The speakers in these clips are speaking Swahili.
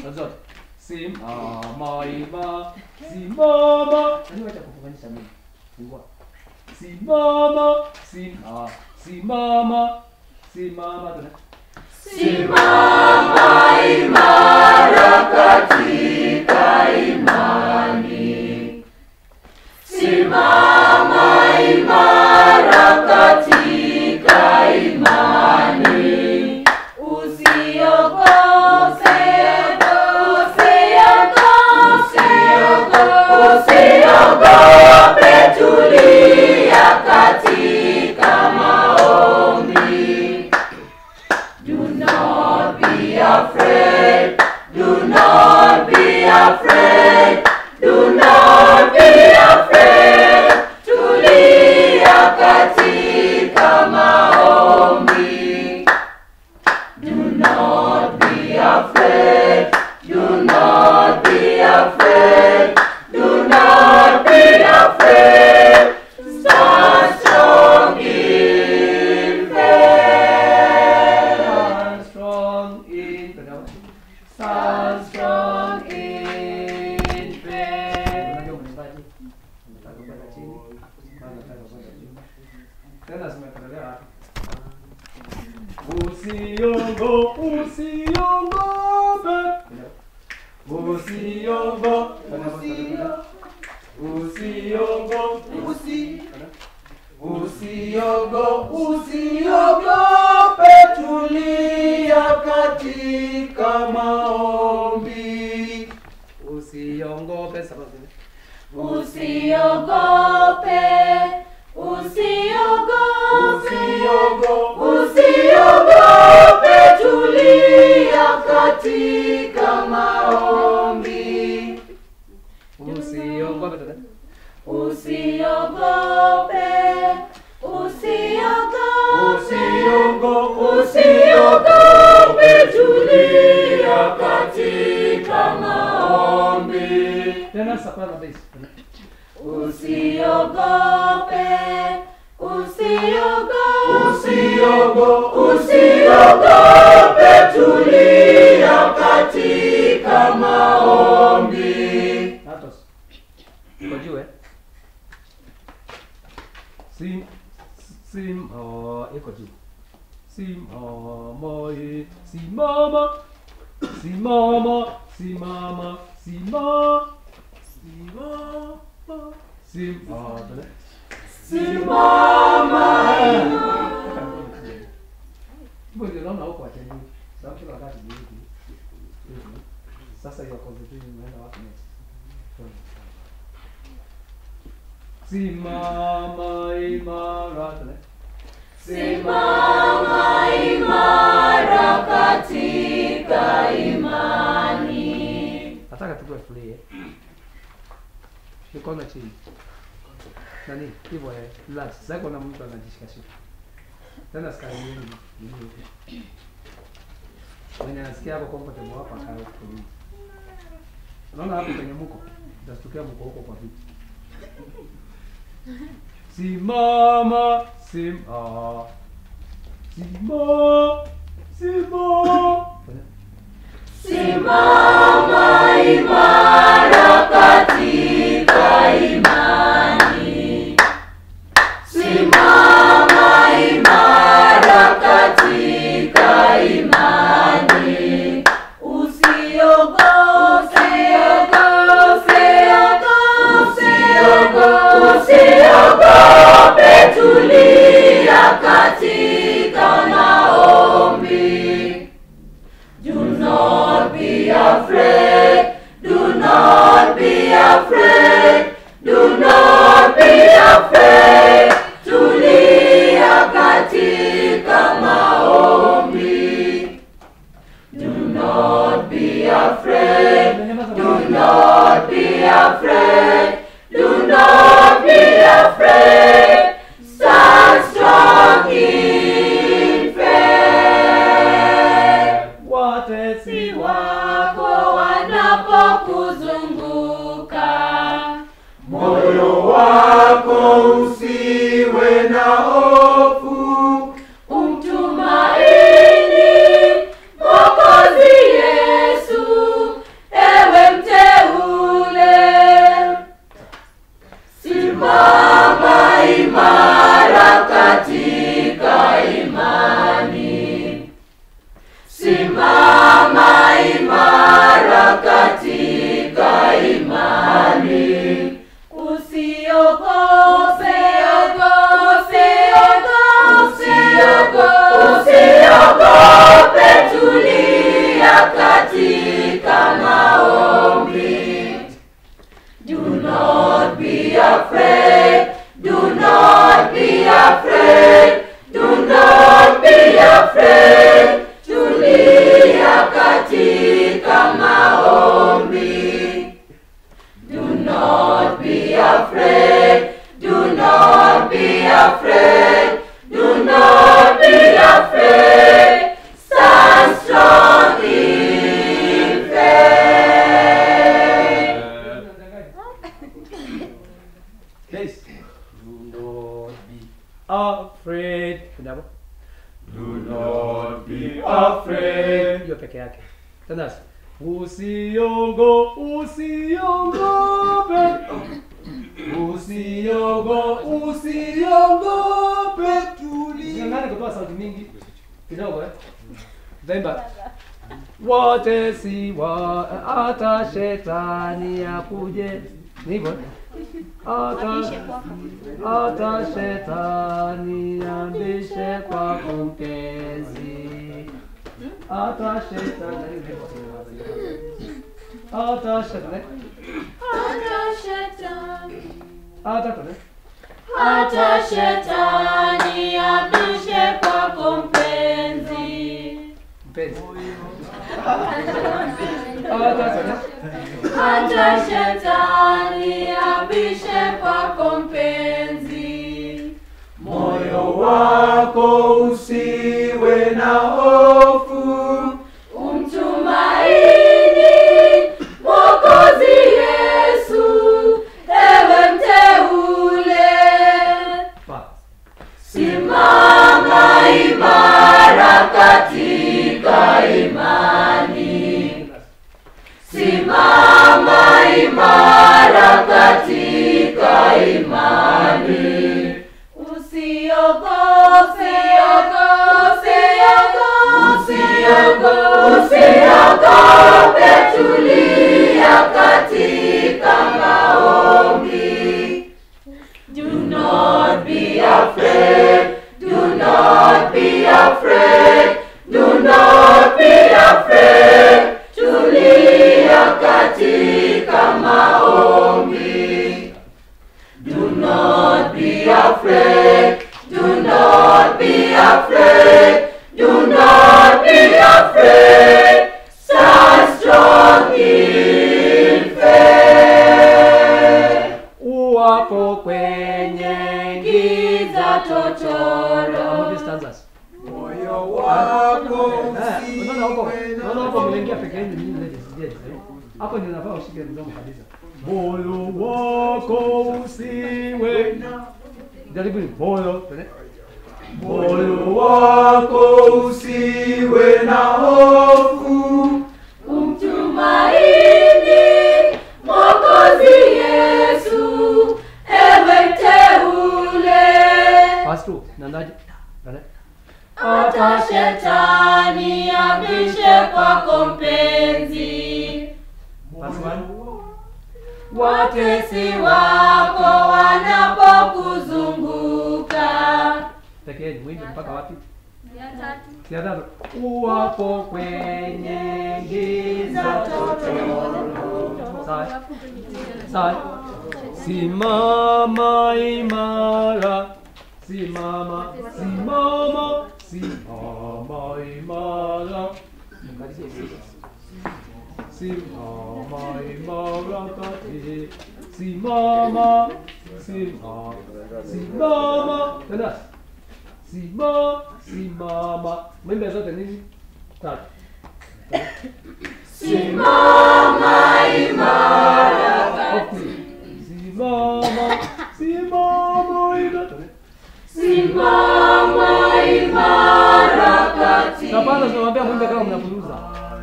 na zote simama ima simama nani wacha kufunganisha mimi fungua simama sima simama simama tuna Simama imara katika imani. Simama imara katika imani. Usiogope, usiogope, usiogope, tulia katika maombi. Do not be afraid. Do not be afraid. Do not be afraid. Tulia katika maombi. Do not be afraid. Do not be afraid. Do not be afraid. Stand strong in faith. stand strong in tuna stand strong in faith unajua mwimbaji unataka kwenda chini unataka kwenda juu tena zimetolewa hapa usiongo usiongope usiongo usiongo usi usiogo usiogope tulia katika maombi usiongope sababu Usiogope, usiogope, usiogo usiogope, tulia katika maombi. usiogope dada Usiogope, usiogope, usiogo usiogope, tulia katika maombi. tena soprano bass Usiogope, usiogope, usiogo usiogope, tulia katika maombi. Atos. Iko juu eh? Sim sim oh iko juu. Simama eh, simama simama simama simama simama simama tena. Simama Mbona naona huko atendii. Sababu kila wakati ni hivi. Hivi. Sasa hiyo concentrating unaenda wapi next? Simama imara tena. Simama imara katika imani. Nataka tukue free eh. Mikono chini. Nani? Hivyo eh. Relax. Sasa kuna mtu anajishika shika. Tena sky nyingi. nyingi. Mwenye anasikia hapo comfortable hapa akae huko. nje. Unaona hapo kwenye mko? Utashtukia mko huko kwa viti. Simama, sim ah. Simama, simama. Simama imara katika imani. Simama imara katika imani. Usiogope, usiogope, usiogope, tulia katika maombi. Do not be afraid. Do not be afraid. Do not be afraid. Tulia katika maombi. Do not be afraid. Do not be afraid. Do not be afraid. Stand strong in faith. Watesi wako wanapokuzunguka, moyo wako usiwe na hofu umtumaini Mwokozi Yesu katika maombi. Do not be afraid, do not be afraid, do not be afraid. Tulia katika maombi. Do not be afraid, do not be afraid, do not be afraid. Stand strong in faith. Yes. Do not be afraid. Kuja hapo. Do not be afraid. Hiyo peke yake. Tena usiogo usiogope. Usiogo usiogope tulia. Usiangane kutoa sauti mingi. Kidogo eh. Zaimba. Wote si wa hata shetani akuje. Ni hivyo. eh? Hata hata shetani ambishe kwako mpenzi, hata shetani hata shetani hata kone Hata shetani abishe kwako mpenzi. mpenzi hata kone Hata shetani abishe kwako mpenzi. Moyo wako usiwe na hofu, Umtumaini Mwokozi Yesu, ewe mteule. pa Simama imara katika imani. Simama imara katika imani. Usiogope, usiogope, usiogope, tulia katika maombi. Do not be afraid. Do not be afraid. Do not be afraid. Tulia katika maombi. Do not be afraid. Do not be afraid. Do not be afraid. Stand strong in faith. uwapo kwenye Giza How totoro. many stanzas? moyo wako Eh, unaona huko usiwe na unaona huko mlengea peke yenu nyinyi ladies yes eh? hapo ndio nafaa ushike mdomo kabisa moyo wako usiwe na jaribu ni moyo tene moyo wako usiwe na hofu, Umtumaini Mwokozi Yesu, ewe mteule. fast tu nandaje tene Hata shetani abishe kwako mpenzi. fast one Watesi wako wanapokuzunguka. peke yenu mwimbe mpaka wapi ya tatu uwapo kwenye giza totoro sawa sawa simama imara simama simama simama imara simama imara kati simama simama simama tena simama simama mwimbe zote nini tatu Simama imara. Okay. simama simama imara Simama imara kati. Hapana, tunamwambia mwimbe kama mnapuruza.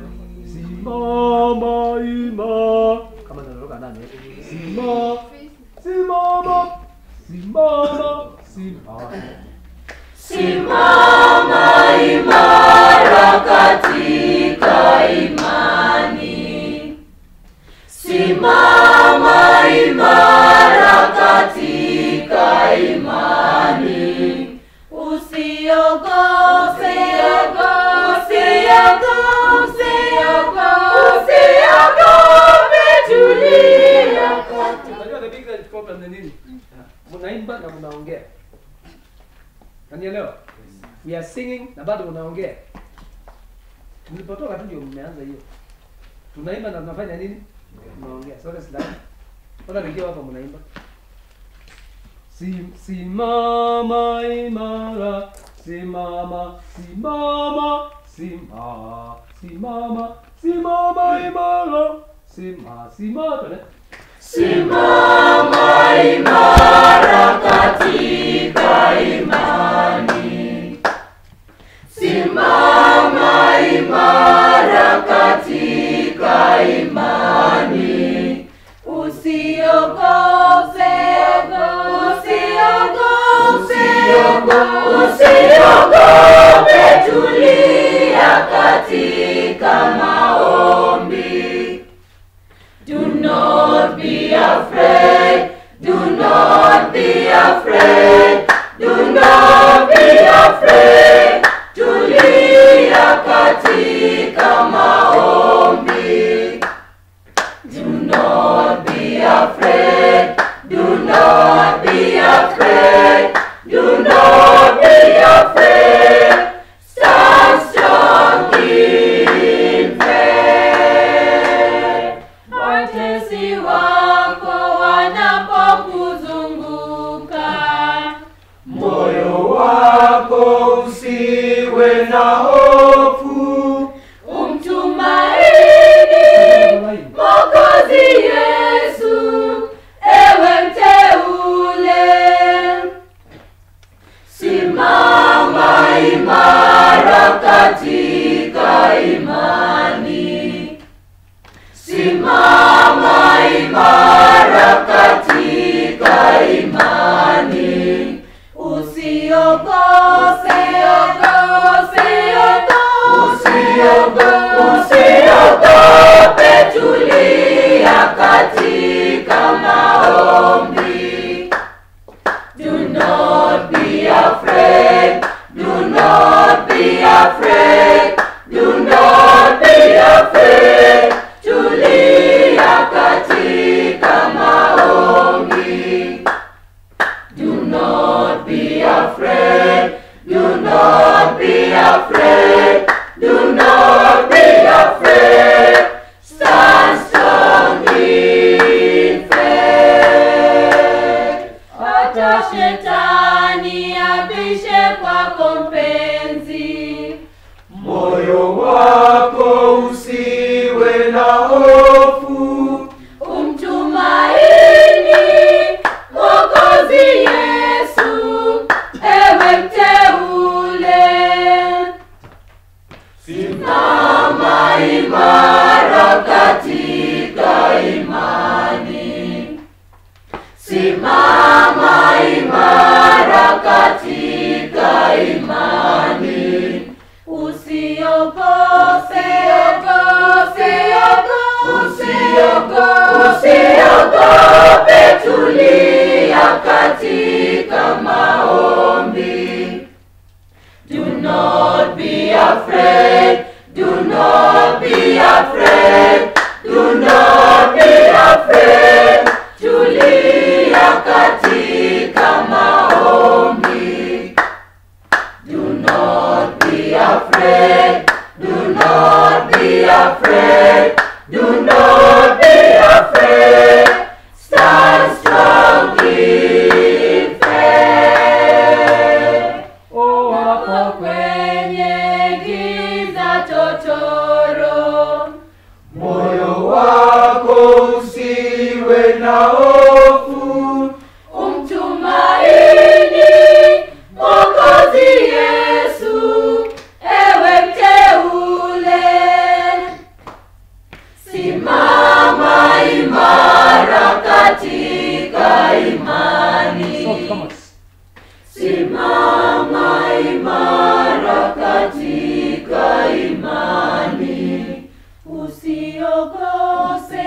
Simama ima. Kama naloka ndani. Simama. Simama. Simama. Simama. Simama imara katika imani. Simama imara katika imani. Usiogope, usiogope, na bado unaongea. Mlipotoka tu ndio mmeanza hiyo. Tunaimba na tunafanya nini? Tunaongea. Sote sila. Mbona wengine hapa mnaimba? Sim, simama imara, simama, simama, simama, simama, simama imara, sima, sima, tuende. Simama imara katika imani. Simama imara katika imani. Usiogope, usiogope, usiogope, tulia katika maombi. Do not be afraid. Do not be afraid. Do not be afraid. Tulia katika maombi. Do not be afraid. Do not be afraid. Do not be afraid. Stand strong in faith. Watesi wako wanapokuzunguka, Moyo wako usiwe na hofu, umtumaini Mwokozi Yesu, ewe mteule. Simama imara katika imani. Simama imara katika imani. Usiogope, usiogope, usiogope, tulia katika maombi. Do not be afraid. Do not be afraid. Do not be afraid. Tulia katika maombi. Do not be afraid. Do not be afraid. Do not be afraid. Stand strong in faith. Hata shetani abishe kwako mpenzi, moyo wako usiwe na hofu, umtumaini Mwokozi Yesu, ewe mteule. Simama imara katika imani. Simama imara katika imani. Usiogope, usiogope, usiogope, tulia katika maombi. Do not be afraid. Do not be afraid. Do not be afraid. Tulia katika maombi. Do not be afraid. Do not be afraid. Do not be afraid. Stand strong in faith. Wako kwenye giza totoro, moyo wako usiwe na hofu, umtumaini Mwokozi Yesu, ewe mteule. Simama imara katika imani. Soft, come on. Simama imara katika imani. Usiogope,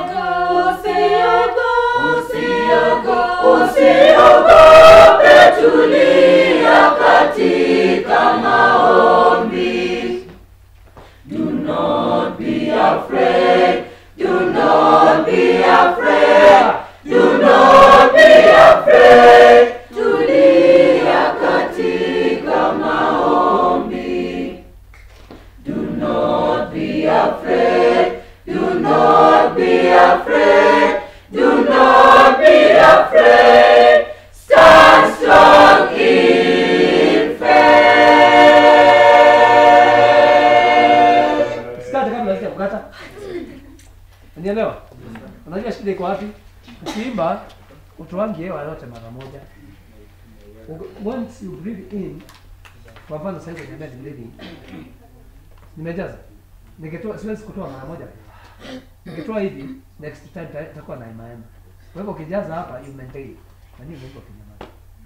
usiogope, usiogope, tulia katika maombi. Do not be afraid. Do not be afraid. Do not be afraid. Tulia katika maombi. not be afraid. Do not be afraid. Stand strong in faith. Usikate kabla sija kukata. Unielewa? Unajua shida iko wapi? Ukiimba utoangi hewa yote mara moja. Uki- Once you breathe in, kwa mfano sasa hivi niambia ni breathing. Nimejaza. Nikitoa siwezi kutoa mara moja. Nikitoa hivi next time ita- itakuwa na ema ema. Kwa hivyo ukijaza hapa you maintain. Na nini uko kinyamaza?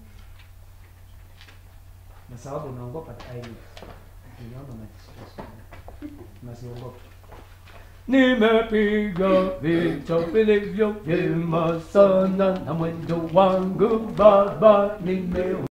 Na sababu unaogopa aibu. Unaona unajisikia. Unasiogopa. Nimepiga vita vilivyo vyema sana na mwendo wangu Baba nime